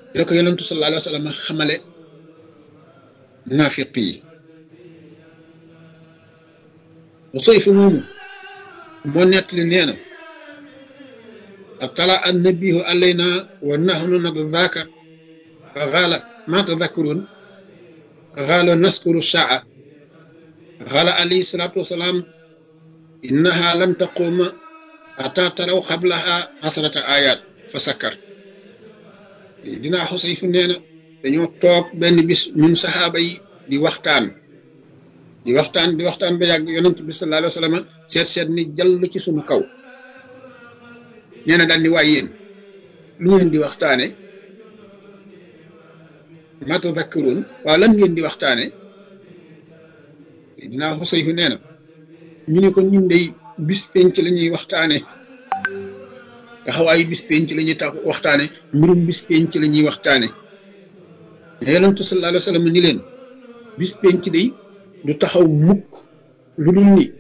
la ko yonentu sallallahu alayhi wa sallam xamale naafiq yi Usayf moomu moo nettali nee na atala annabihu alayna wa nahnu nadhakar fa qaala ma tadhakkurun qaala naskuru saa qaala alayhi salatu wasalaam innaha lan taquma ata taraw qablaha asrata ayat fa sakkar dinaa Xusayf nee na dañoo toog benn bis ñun saxaaba yi di waxtaan di waxtaan di waxtaan ba yàgg yonent bi sallallahu alayhi wa sallam seet seet ni jàll ci suñu kaw nee na daal ni waay yéen lu ngeen di waxtaane ma tadakkaruun waaw lan ngeen di waxtaane dinaa Xusayf nee na ñu ne ko ñun dey bis penc la ñuy waxtaane taxawaayu bis penc la ñuy tax waxtaane mbirum bis penc la ñuy waxtaane mais yonentu sallallahu alayhi wa sallam ni leen bis penc day du taxaw mukk lu dul ni